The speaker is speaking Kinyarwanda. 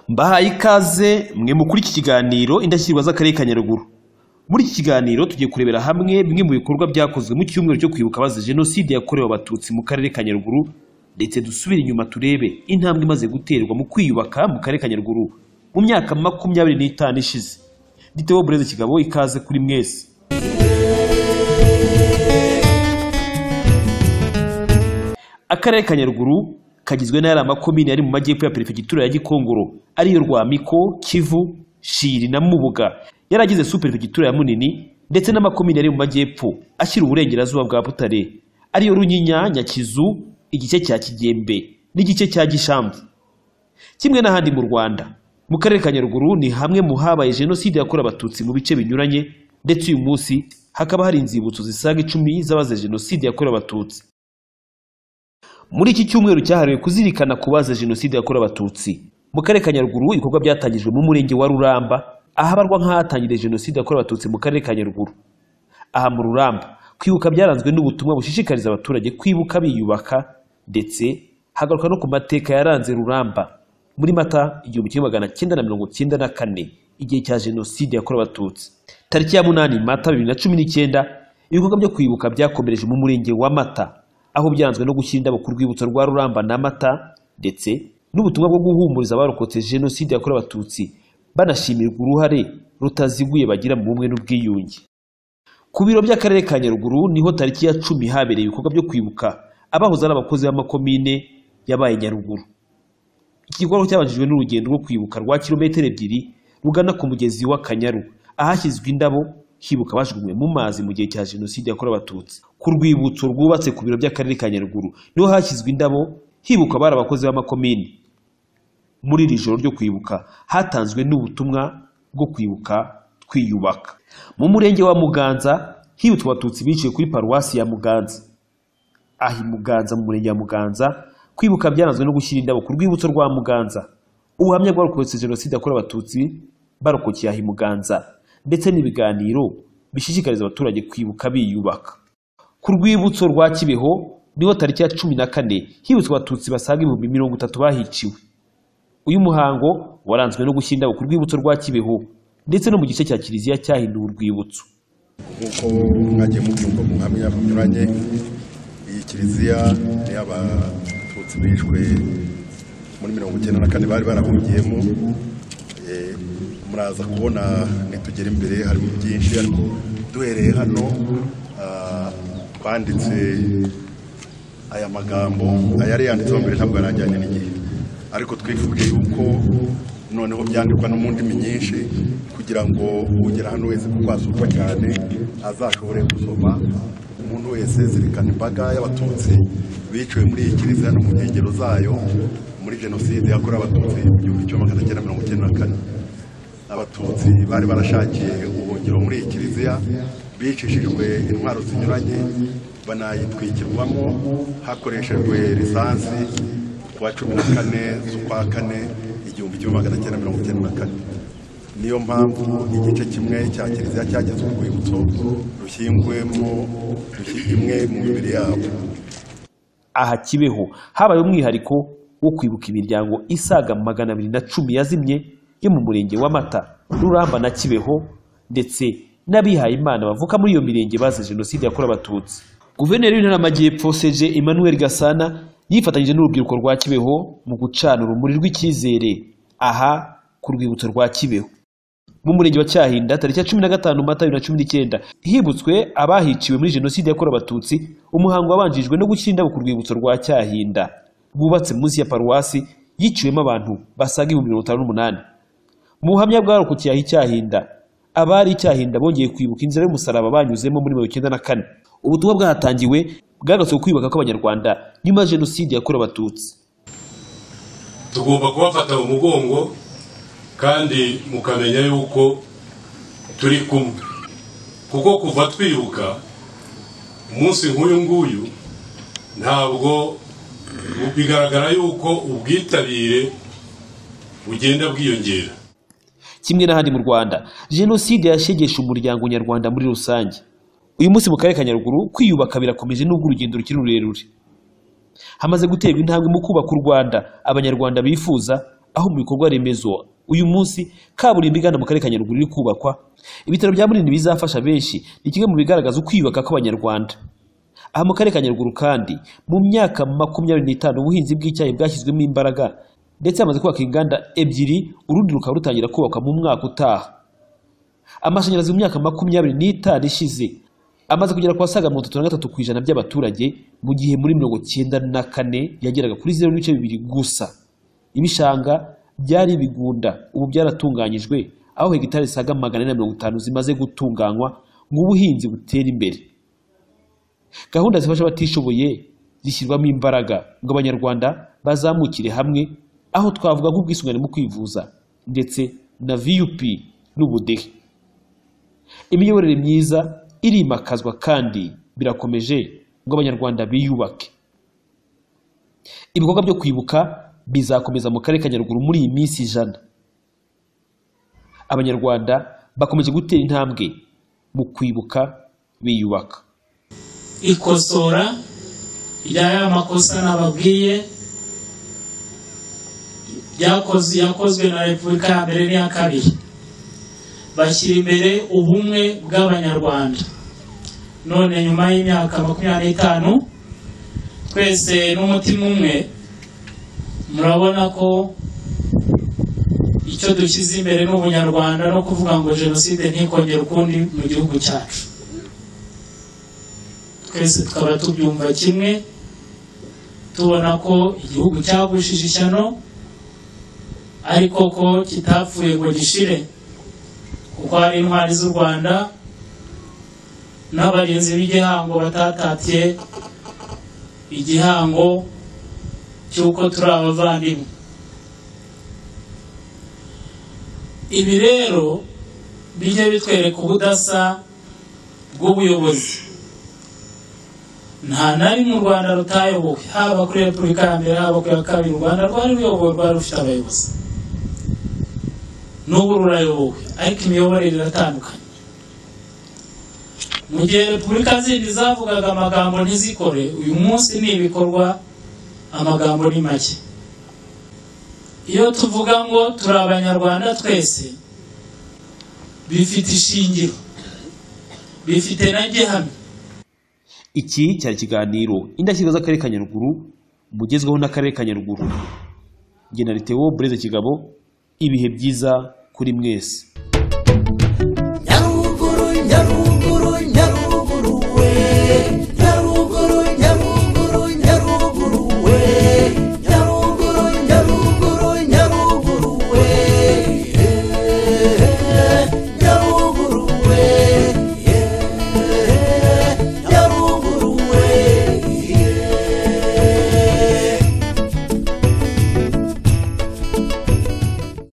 bahaye ikaze mwe mu kuri iki kiganiro indashyikirwa z'akarere ka Nyaruguru muri iki kiganiro tugiye kurebera hamwe bimwe mu bikorwa byakozwe mu cyumweru cyo kwibuka abazize jenoside yakorewe abatutsi mu karere ka Nyaruguru ndetse dusubire inyuma turebe intambwe imaze guterwa mu kwiyubaka mu karere ka Nyaruguru mu myaka makumyabiri n'itanu ishize Diteho Bureze Kigabo ikaze kuri mwese akarere ka Nyaruguru kagizwe n'ayari amakomini ari mu majyepfo ya perefegitura ya Gikongoro ariyo Rwamiko, Kivu, Shiri na Mubuga yari agize superefegitura ya Munini ndetse n'amakomini ari mu majyepfo ashyira uburengerazuba bwa Butare ariyo Runyinya, Nyakizu, igice cya Kigembe n'igice cya Gishamvu kimwe n'ahandi mu Rwanda mu karere ka Nyaruguru ni hamwe mu habaye jenoside yakorewe abatutsi mu bice binyuranye ndetse uyu munsi hakaba hari inzibutso zisaga icumi z'abazize jenoside yakorewe abatutsi muri iki cyumweru cyahariwe kuzirikana ku bazize jenoside yakorewe abatutsi mu karere ka nyaruguru ibikorwa byatangijwe mu murenge wa ruramba ahabarwa nk'ahatangiriye jenoside yakorewe abatutsi mu karere ka nyaruguru aha mu ruramba kwibuka byaranzwe n'ubutumwa bushishikariza abaturage kwibuka biyubaka ndetse hagaruka no ku mateka yaranze ruramba muri mata igihumbi kimwe magana cyenda na mirongo cyenda na kane igihe cya jenoside yakorewe abatutsi tariki ya munani mata bibiri na cumi n'icyenda ibikorwa byo kwibuka byakomereje mu murenge wa mata aho byanzwe no gushyira indabo ku rwibutso rwa Ruramba na Mata ndetse n'ubutumwa bwo guhumuriza abarokotse jenoside yakorewe abatutsi banashimirwa uruhare rutaziguye bagira mu bumwe n'ubwiyunge ku biro by'akarere ka Nyaruguru niho tariki ya cumi habereye ibikorwa byo kwibuka abahoze ari abakozi b'amakomine yabaye Nyaruguru iki gikorwa cyabanjijwe n'urugendo rwo kwibuka rwa kilometero ebyiri rugana ku mugezi w'Akanyaru ahashyizwe indabo hibuka bajugunywe mu mazi mu gihe cya jenoside yakorewe abatutsi ku rwibutso rwubatse ku biro by'akarere ka nyaruguru niho hashyizwe indabo hibuka abari abakozi b'amakomini muri iri joro ryo kwibuka hatanzwe n'ubutumwa bwo kwibuka twiyubaka mu murenge wa muganza hibutswe abatutsi biciwe kuri paruwasi ya muganza aha i muganza mu murenge wa muganza kwibuka byaranzwe no gushyira indabo ku rwibutso rwa muganza ubuhamya bwarokotse jenoside yakorewe abatutsi barokokeye aha i muganza ndetse n'ibiganiro bishishikariza abaturage kwibuka biyubaka ku rwibutso rwa kibeho niho tariki ya cumi na kane hibutswe abatutsi basaga ibihumbi mirongo itatu bahiciwe uyu muhango waranzwe no gushyira indabo ku rwibutso rwa kibeho ndetse no mu gice cya kiliziya cyahinduwe urwibutso nk'uko mwagiye mubyumva mu buhamya bunyuranye iyi kiliziya ni abatutsi bishwe muri mirongo icyenda na kane bari barahungiyemo muraza kubona nitugera imbere harimo byinshi ariko duhereye hano twanditse aya magambo ayari yanditseho mbere ntabwo yarajyanye n'igihe ariko twifuje yuko noneho byandikwa no mu ndimi nyinshi kugira ngo ugera hano wese kuko hasurwa cyane azashobore gusoma umuntu wese zirikana imbaga y'abatutsi biciwe muri iyi kiliziya no mu nkengero zayo muri jenoside yakorewe abatutsi igihumbi kimwe magana cyenda mirongo icyenda na kane abatutsi bari barashakiye ubuhungiro muri iyi kiliziya bicishijwe intwaro zinyuranye banayitwikirwamo hakoreshejwe lisansi ku wa cumi na kane z'ukwa kane igihumbi kimwe magana cyenda mirongo icyenda na kane niyo mpamvu igice kimwe cya kiliziya cyageze urwibutso rushyingwemo imwe mu mibiri yabo aha kibeho habaye umwihariko wo kwibuka imiryango isaga magana abiri na cumi yazimye yo mu murenge wa mata ruramba na kibeho ndetse n'abihaye imana bavuka muri iyo mirenge bazize jenoside yakorewe abatutsi guverineri w'intara y'amajyepfo seje emmanuel gasana yifatanyije n'urubyiruko rwa kibeho mu gucana urumuri rw'icyizere aha ku rwibutso rwa kibeho mu murenge wa cyahinda tariki ya cumi na gatanu mata bibiri na cumi n'icyenda hibutswe abahiciwe muri jenoside yakorewe abatutsi umuhango wabanjijwe no gushyira indabo ku rwibutso rwa cyahinda rwubatse munsi ya paruwasi yiciwemo abantu basaga ibihumbi mirongo itanu n'umunani mu buhamya bwarokokiye aho icyahinda abari icyahinda bongeye kwibuka inzira y'umusaraba banyuzemo muri mirongo icyenda na kane ubutumwa bwahatangiwe bwagarutswe kwiyubaka kw'abanyarwanda nyuma ya jenoside yakorewe abatutsi tugomba kubafata mu mugongo kandi mukamenya yuko turi kumwe kuko kuva twibuka umunsi nk'uyu nguyu ntabwo bigaragara yuko ubwitabire bugenda bwiyongera kimwe n'ahandi mu rwanda jenoside yashegesha umuryango nyarwanda muri rusange uyu munsi mu karere ka nyaruguru kwiyubaka birakomeje n'ubwo urugendo rukiri rurerure hamaze guterwa intambwe mu kubaka u rwanda abanyarwanda bifuza aho mu bikorwa remezo uyu munsi kaburimbo igana mu karere ka nyaruguru iri kubakwa ibitaro bya munini bizafasha benshi ni kimwe mu bigaragaza ukwiyubaka kw'abanyarwanda aha mu karere ka nyaruguru kandi mu myaka makumyabiri n'itanu ubuhinzi bw'icyayi bwashyizwemo imbaraga ndetse hamaze kubaka inganda ebyiri urundi rukaba rutangira kubakwa mu mwaka utaha amashanyarazi mu myaka makumyabiri n'itanu ishize amaze kugera ku basaga mirongo itatu na gatatu ku ijana by'abaturage mu gihe muri mirongo cyenda na kane yageraga kuri zeru n'ibice bibiri gusa ibishanga byari ibigunda ubu byaratunganyijwe aho hegitari zisaga magana ane na mirongo itanu zimaze gutunganywa ngo ubuhinzi butere imbere gahunda zifasha abatishoboye zishyirwamo imbaraga ngo abanyarwanda bazamukire hamwe aho twavuga nk'ubwisungane mu kwivuza ndetse na vup n'ubudehe imiyoborere myiza irimakazwa kandi birakomeje ngo abanyarwanda biyubake ibikorwa byo kwibuka bizakomeza mu karere ka nyaruguru muri iyi minsi ijana abanyarwanda bakomeje gutera intambwe mu kwibuka biyubaka ikosora rya ya makosa nababwiye yakoze yakozwe na repubulika ya mbere n'iya kabiri bashyira imbere ubumwe bw'abanyarwanda none nyuma y'imyaka makumyabiri n'itanu twese n'umutima umwe murabona ko icyo dushyize imbere ni ubunyarwanda no kuvuga ngo jenoside ntikongere ukundi mu gihugu cyacu twese tukaba tubyumva kimwe tubona ko igihugu cyagushije ishyano ariko ko kitapfuye ngo gishire kuko hari intwari z'u rwanda n'abarinzi b'igihango batatatiye igihango cy'uko turi abavandimwe ibi rero bijya bitwereka ubudasa bw'ubuyobozi nta na rimwe u rwanda rutayobowe haba kuri repubulika ya mbere haba ku ya kabiri u rwanda rwari ruyobowe rwari rufite abayobozi n'ubu rurayobowe ariko imiyoborere iratandukanye mu gihe repubulika zindi zavugaga amagambo ntizikore uyu munsi ni ibikorwa amagambo ni make iyo tuvuga ngo turi abanyarwanda twese bifite ishingiro bifite na gihamya iki cyari ikiganiro indashyikirwa z'akarere ka nyaruguru bugezweho n'akarere ka nyaruguru genera tewo bureze kigabo ibihe byiza kuri mwese